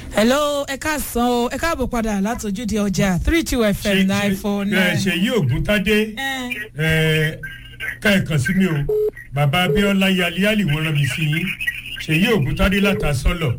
hello ẹ káàsán o ẹ káàbọ̀ padà látòjúde ọjà three two fm nine four nine. ṣèyí ògúntadé ká ẹ kàn sí mi o bàbá abiola yaliali wọn rán mi sí yín ṣèyí ògúntadé látàsọlọ.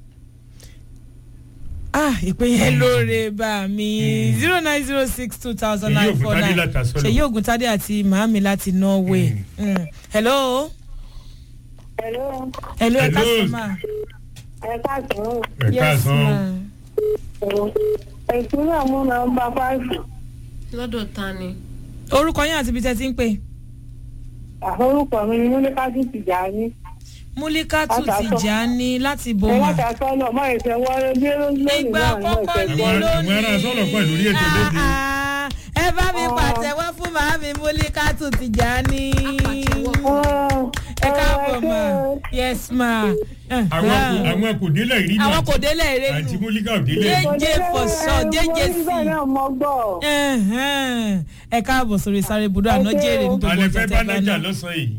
ah ìpè yẹn lóore bá mi zero nine zero six two thousand Ṣèyí nine four Ògúntádé nine láti Asọ́lọ̀. ṣèyí ògùntadé àti màámi láti norway Mm. hello Hello, hello ẹ Hello. káàsán ma ẹ káàsán. ẹ káàsán Ìpínlẹ̀ mú nọmba fáìfù. lọ́dọ̀ ta ni. orúkọ yín àti ibi tẹ́ ti ń pè Àforúkọ mi ni Múlíkátù Tìjàní. múlíkàtù Láti Asọ́- tìjàní láti Ẹ bòmà láti sọ́nà mọ́ ìfẹ́ wọlé bí lónìí ìgbà náà ní àkọ́kọ́ ìfẹ́ ní Àwọn- gbọ́. lónìí àwọn ará Asọ́lọ̀ pẹ̀lú orí ètò lóde. Ah, ah, ẹ bá mi pàtẹ́wọ́ fún màámi múlíkàtù tìjàní ẹ káàbọ̀ ma yes ma àwọn kò àwọn kò délẹ̀ rí náà àwọn kò délẹ̀ eré àti nù múlíkà ò délẹ̀. Jẹ́- for sure, jẹ́jẹ́ sí. Mo náà mọ gbọ́. Ẹ̀hẹ́n. ẹ káàbọ̀ sórí sáré budú àná Ẹ ṣé jèrè o. ní gbogbo alẹ́ ọjọ́ fẹ́ tẹ́ bá bá nájà náà. lọ́sàn-án yìí.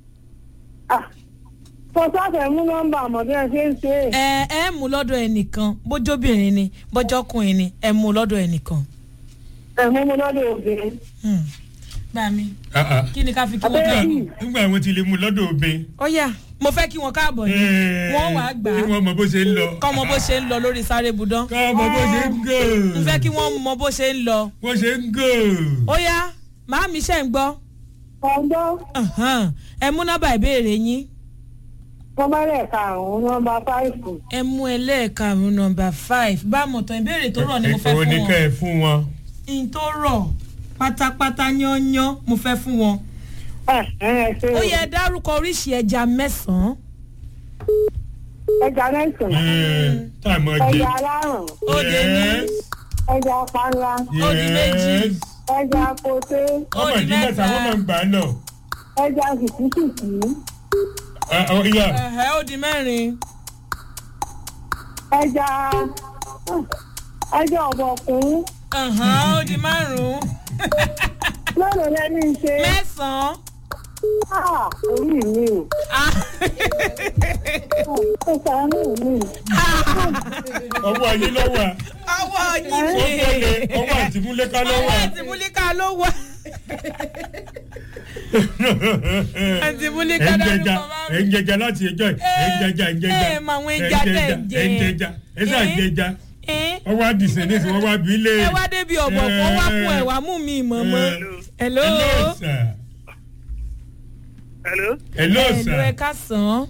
Mo sáfẹ́ mú nọmba àmọ̀dé ẹ ṣe ń ṣe. ẹ ẹ mú lọ́dọ̀ ẹnìkan bójóbìnrin ni bọ́jọ́kùnrin ni ẹ mú lọ́dọ̀ ẹnìkan. Ẹ mú mi lọ́dọ̀ obìnrin. Hmm. gbà mí Ah, ah. kí ni ká fi kí wọ́n Abẹ́rẹ́ káàbọ̀. yìí. nígbà wọn ti lè mú lọ́dọ̀ obìnrin. ó yá mo fẹ́ kí wọ́n káàbọ̀ ni wọ́n wàá gbà kí á wọ́n mọ bó ṣe ń lọ. kọ́ mọ bó ṣe ń lọ lórí sáré budán. kọ́ mọ bó ṣe ń gò. n fẹ́ kí wọ́n mọ bó ṣe ń lọ. bó ṣe ń gò. ó yá màámi ṣe ń gbọ́ Ọgbọ́n, Ahan. ẹ mú nọ́mbà ìbéèrè yín mo bá rẹ̀ karùn-ún nọmba fáìfù. ẹ mú ẹlẹ́ẹ̀karùn-ún nọ́mbà five bá mọ̀tàn ìbéèrè tó rọ̀ ni mo fẹ́ Èwo fún ni wọn. ká ẹ fún wọn. n tó rọ̀ pátápátá yányán mo fẹ́ fún wọn. Ẹ ẹ ṣe ó o. yẹ dárúkọ oríṣi ẹja mẹ́sàn-án. Ẹja mẹ́sàn-án. táàmù ọdẹ. Ẹja alárùn. ó dé ní Ẹja panla. ó di méjì. Ẹja koté. ó ọmọ di ìdí mẹ́ta wọ́n máa mẹ́ta. ń gbà á lọ. Ẹja kìkìkìkì. Ah, oh, yeah. ẹ̀hẹ́ ó di mẹ́rin. Ẹja ẹja ọ̀bọ̀kún. ẹ̀hán ó di márùn-ún. Lọ́dọ̀ lẹ́ni ń ṣe. mẹ́sàn-án. Ah, orí mi o. Ah. Ó sàánú mi. ọwọ́ ayé lọ́wọ́ à. ọwọ́ ó yìí gbọ́dọ̀ ọwọ́ àtìmúlẹ́ká lọ́wọ́ ọwọ́ à. àti múlíkà ló wà. àti múlíkà ẹ̀ ń dárúkọ jẹja máa ẹ̀ ń jẹja láti ẹjọ́ ẹ̀ ẹ̀ ń jẹja ẹ̀ ń jẹja ẹ mọ àwọn ẹja tẹ̀ ń jẹ. ẹ̀ ń jẹja ẹ̀ sà Eh. jẹja ń. ọwọ́ àdìsẹ́ ní ìsìn wọ́n wá bí lé. ẹ wá débi ọ̀bọ̀ kó wá fún ẹ̀ wá mú mi mọ̀mọ́. hello. hello sir. Hello. hello hello sir. ẹ káàsán.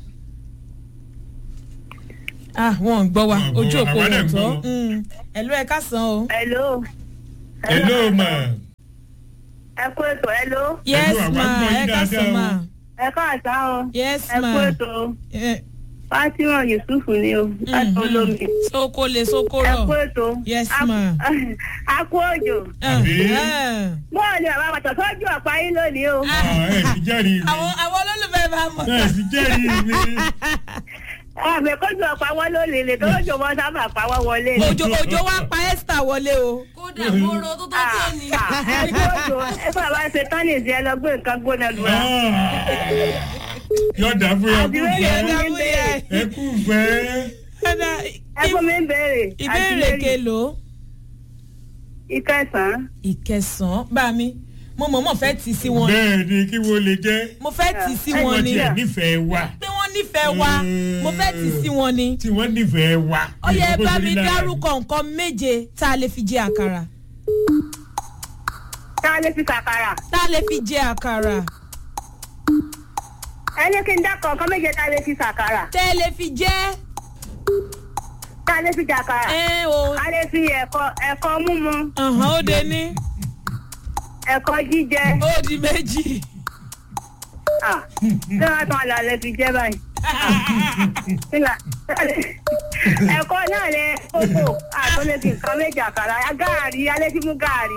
ah wọn ò gbọ́ wa Wọn ò gbọ́ ojú wa, òpó àwa náà wọn ń tọ́ gbọ́. Mm. hello ẹ káàsán o. Hello. hello ma. Ẹ kú ètò hello. yes àwa ma gbọ́ yín ẹ káàsán dáadáa o. ma. Ẹ káàsán o. yes Ẹ ma. kú ètò. Eh, Fátímọ̀ Yusuf ni o. Láti mhm. olómi. soko le soko Ẹ rọ. kú ètò. Yes, A- ma. A kú òjò. Àbí? Bọ́ọ̀ ni bàbá bàtà sọ́jú ọ̀pá yín lónìí o. Ah, ẹ sì jẹ́rìí mi. àwọn àwọn olólùfẹ́ bá mọ̀. ẹ sì jẹ́rìí mi. Àmì kójú ọ̀pá wọn ló lè lè tó lójó wọn sábà pa wọ́n wọlé. òjò òjò wa pa esther wọlé o. kódà kóró tó tó tó ni. Ẹ kú òjò. Ẹ bàbá ṣe tán ní ìsìn ẹ lọ gbé nǹkan gbóná lù wá. yọ̀dà fún yà kú Àdìrẹ́ fẹ́. yẹn ní Ẹ̀dá bẹ́ẹ̀. ẹ kú fẹ́. Ẹ̀dá, Ẹ fún mi ń béèrè. ìbéèrè kelo Ìkẹsàn-án. ìkẹsàn-án bá mi mo mọ̀ mọ̀ fẹ́ tì sí wọn ni. bẹ́ẹ̀ ni kí wo lè jẹ́. mo fẹ́ tì sí tí wọn wọ́n ni tiẹ̀ nífẹ̀ẹ́ wa. pé wọ́n nífẹ̀ẹ́ wa mo fẹ́ tì sí wọn ni. tí wọ́n nífẹ̀ẹ́ wa. ó yẹ Ìgbà bá bó ṣe mi rí lára dárúkọ nǹkan méje tá a lè fi jẹ àkàrà Tá a lè fi kàkàrà. tá a lè fi jẹ àkàrà Ẹ ní kí n dákọ̀ nǹkan méje tá a lè fi kàkàrà. tẹ́ ẹ lè fi jẹ Tá a lè fi jàkàrà. ẹ o A lè fi ẹ̀kọ́ ẹ̀kọ́ múmu. ọ̀hán ó de ní Ẹ̀kọ́ jíjẹ. ó di méjì. Ah, Ṣé wọ́n tán àlọ́ lè fi jẹ́ báyìí? Nígbà ẹ̀kọ́ náà lẹ kókò àtúnlẹ̀ fi nǹkan méjì àkàrà gáàrí alẹ́ tí mú gáàrí.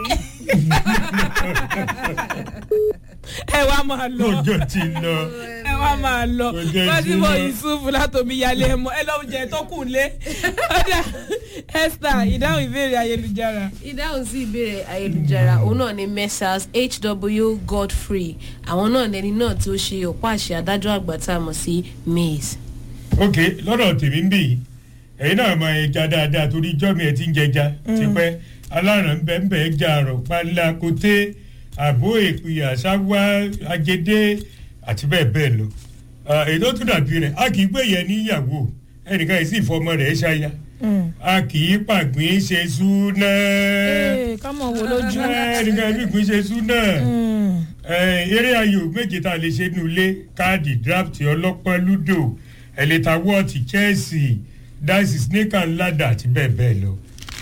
ẹ wá máa lọ ọjọ́ ti lọ. ẹ wá máa lọ Ọjọ́ fásitì ìṣúná. yusufu látòmí yálé ẹ mọ ẹ lọ jẹ tó kù lé ọdà esther ìdáhùn ìbéèrè ayélujára. ìdáhùn sí ìbéèrè ayélujára òun náà ni messrs hw godfrey àwọn náà lẹni náà tí ó ṣe ọ̀pá àṣẹ adájọ́ àgbà tá a mọ̀ sí mays. ok lọ́dọ̀ tèmi ń bì í ẹ̀yin náà mọ ẹja dáadáa torí ijọ́ mi ẹ̀ ti ń jẹja tipẹ́ aláràn bẹ́ẹ̀ ẹja àrọ̀ panla koté àbó èpìyà sáwá agédé àti bẹ́ẹ̀ bẹ́ẹ̀ lọ Ah, èyí tó tún dàbí rẹ̀ a kì í gbé yẹn níyàwó ẹnìkan yìí sì fọmọ rẹ̀ ṣáya a kì í pàgbín ṣe súná ee ká mọ̀ wo lójú. ẹnìkan yìí pàgbín ṣe súná Mm. Eh, eré ayò méje tá a lè ṣe nulẹ̀ káàdì draft ọlọ́pàá ludo ẹ̀lẹ́ta wọ́ọ̀tì chelsea dice snake and ladder àti bẹ́ẹ̀ bẹ́ẹ̀ lọ.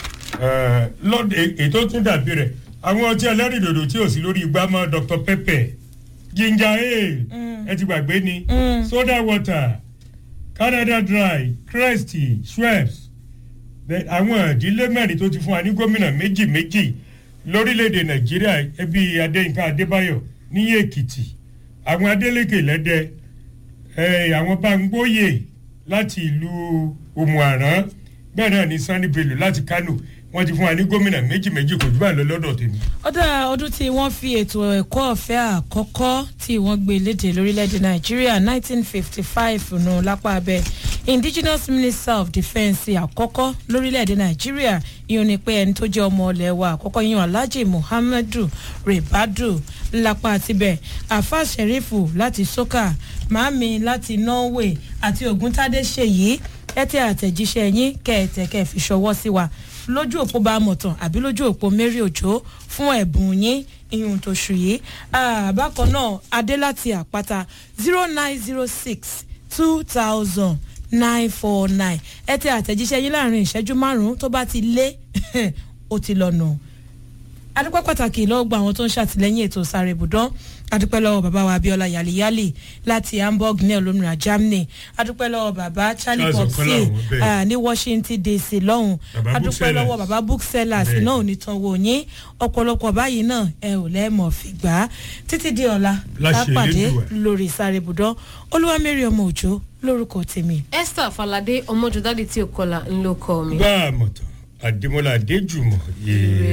Eh, lọ́d- è- ètò tún dàbí rẹ̀ àwọn ọtí ẹlẹ́rìndòdò tí ò sí lórí igbá mọ́ dr pepper ginger ale ẹ ti gbàgbé ni Mm. soda water canada dry crest schweppes Then àwọn ìdílé mẹ́rin tó ti fún wa ní gómìnà méjì méjì lórílẹ̀‐èdè nàìjíríà ẹbí adéyínká adébáyọ̀ ní èkìtì àwọn adélékè lẹ́dẹ eh, àwọn báńgbóyè láti ìlú òmùàrán bẹ́ẹ̀ náà ní sanni bello láti kánò wọ́n ti fún wa ní gómìnà méjì méjì kò jù báyìí lọ lọ́dọ̀ tèmi. ọdún ọdún tí wọ́n fi ètò ẹ̀kọ́ ọ̀fẹ́ àkọ́kọ́ tí wọ́n gbé léde lórílẹ̀‐èdè nàìjíríà 1955 nù lápá abẹ́ indigenous minister of defence àkọ́kọ́ lórílẹ̀‐èdè nàìjíríà ìyọ̀n ni pé ẹni tó jẹ́ ọmọ ọ̀lẹ́ wa àkọ́kọ́ yíyan alhaji muhammadu rebadu lápá tibẹ̀ afa sherifu láti soka mami láti norway àti oguntade ṣèyí ẹ tẹ àtẹ̀jíṣẹ́ yín kẹ̀ẹ̀tẹ̀ kẹ̀ fi ṣọwọ́ sí wa lójú òpó bá mọ̀ tán àbí lójú òpó mary òjò fún ẹ̀bùn yín ìyún tó ṣù yìí bákan náà adé láti àpáta zero nine zero six two thousand nine four nine ẹ tẹ àtẹ̀jíṣẹ́ yín láàrin ìṣẹ́jú márùn-ún tó bá ti lé ó ti lọ nù. adúpẹ́ pàtàkì lọ́wọ́ gba àwọn tó ń ṣàtìlẹ́yìn ètò sáré ibùdó adúpẹ́ lọ́wọ́ bàbá wa abiola yaliyali láti hamburg ní olómìnira germany adúpẹ́ lọ́wọ́ bàbá charlie Charles popsi Ọ̀pẹ́làwọ̀, bẹ́ẹ̀. ah, ní washington dc lọ́hùn Bàbá adúpẹ́ booksellers. lọ́wọ́ bàbá booksellers Bẹ́ẹ̀. náà ò ní tán wò yín ọ̀pọ̀lọpọ̀ báyìí náà ẹ ò lẹ́ẹ̀mọ̀ fìgbà títí di ọ̀la Láṣẹ lápàdé Elédùà. lórí sáré ibùdó olúwamẹ́rì ọmọ òjò lórúkọ tèmi. esther falade ọmọjọdádì tí ò kọlà ńlọkọ mi. bá a mọ̀ tán àdèmọ́lá adéjùmọ̀ yéé.